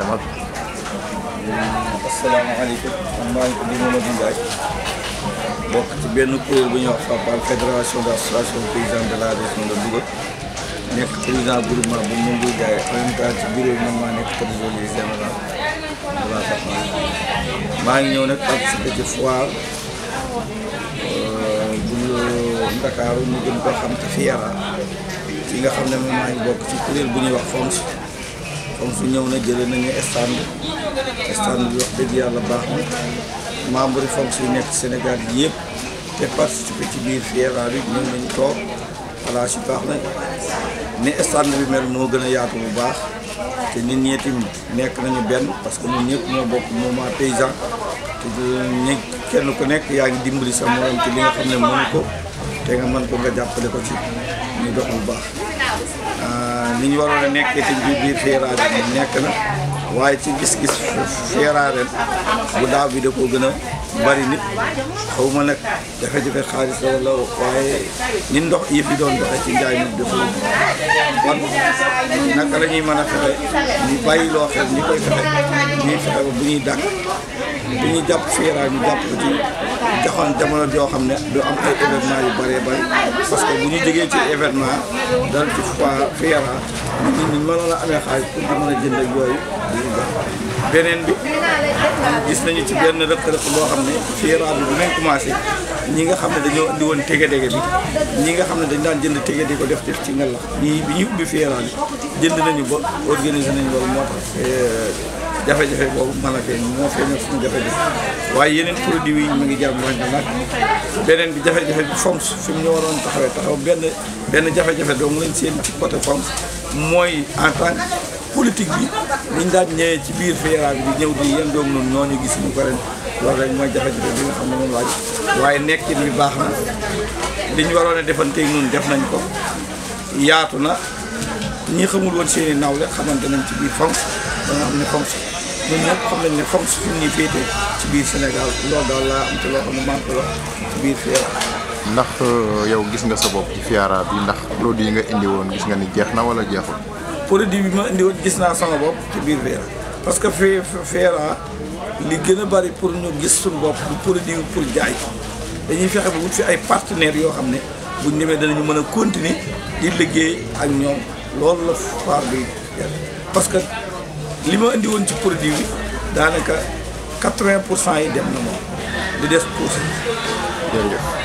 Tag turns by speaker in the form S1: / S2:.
S1: demal.
S2: asalaamaaleykum man maa ngi tudd Mamadou Ndiaye bokk ci benn kuréel bu ñuy wax FAPAL fédération d' association paysan de la région de Louga nekk président groupement bu Moundou Ndiaye en même temps ci bureau bi man maa nekk trésorier général de la FAPAL maa ngi ñëw nag participer ci foire bu Ndakaaru ñu gën koo xam ci FIERA ci nga xam ne man maa ngi bokk ci kuréel bu ñuy wax FONGS FONGS ñëw na jëlee nañu stand stand bi wax dëgg yàlla baax na membre yi FONGS yi nekk Sénégal yi yëpp te participer ci biir FIERA bi ñëw nañu toog voilà si baax na ni stand bi mel moo gën a yaatu bu baax te nit ñi tamit nekk nañu benn parce que ñun ñëpp ñoo bokk mouvement paysan te ñu kenn ku nekk yaa ngi dimbali sa morom ci li nga xam ne mënu ko te nga mën ko nga jàppale ko ci ñu dox bu baax ni ñu waroon a nekkee ci biir biir FIERA bi nekk na waaye ci gis-gis FIERA ren bu daaw bi da koo gën a bari nit xaw ma nag jafe-jafe xaalis la wala waaye ni ndox yëpp yi doon doxee ci njaay mi dafa kon naka la ñuy mën a fexe ñu bàyyi loo xel ñi koy fexe ñuy fexe ba bu ñuy dàkk bu ñuy jàpp FIERA ñu jàpp ko ci joxoon jamono joo xam ne du am ay événement yu bëree bëri parce que bu ñu jógee ci événement dal ci fois FIERA nit ñi mënoon a amee xaalis pour di mën a jënd ak yooyu dañuy jox beneen bi gis nañu ci benn rëq-rëq boo xam ne FIERA bi bu may commencé ñi nga xam ne dañoo indi woon tege-dege bi ñi nga xam ne dañ daan jënd tege di ko def def ci ngalax ñii bi ñuy ubbi FIERA bi jënd nañu ba organiser nañu loolu moo tax jafe-jafe boobu mën a feeñ moo feeñal suñu jafe-jafe waaye yeneen produit yi mu ngi jar mooy nag beneen bi jafe-jafe bi FONGS fi mu ñu waroon taxawee taxaw benn benn jafe-jafe dong lañ seen ci côté FONGS mooy en tant que politique bi niñ daan ñëwee ci biir FIERA bi di ñëw di yéen doom noonu ñooñu gis ñu ko ren loolu rek mooy jafe-jafe bi nga xam ne moom laaj waaye nekkin bi baax na li ñu waroon a defanteeg noonu def nañ ko yaatu na ñi xamul woon seen i nawle xamante nañ ci biir FONGS ba nga xam ne FONGS ñun ñëpp xam nañ ne FONGS fi ñuy féete ci biir Sénégal loolu daal laa am te loo xam ne maa ngi ko wax ci biir FIERA
S1: ndax yow gis nga sa bopp ci FIERA bi ndax produit yi nga indi woon gis nga ni jeex na wala jeexul.
S2: produit bi ma indi woon gis naa sama bopp ci biir FIERA parce que fii FIERA li gën a bari pour ñu gis suñu bopp du produit pour jaay dañuy fexe ba wut fi ay partenaires yoo xam ne buñ demee danañu mën a continuer di liggéey ak ñoom loolu la foire bi parce que li ma indi woon ci produit bi daanaka quatre-vingt pour cent yi dem na moom li des pour
S1: jërëjëf.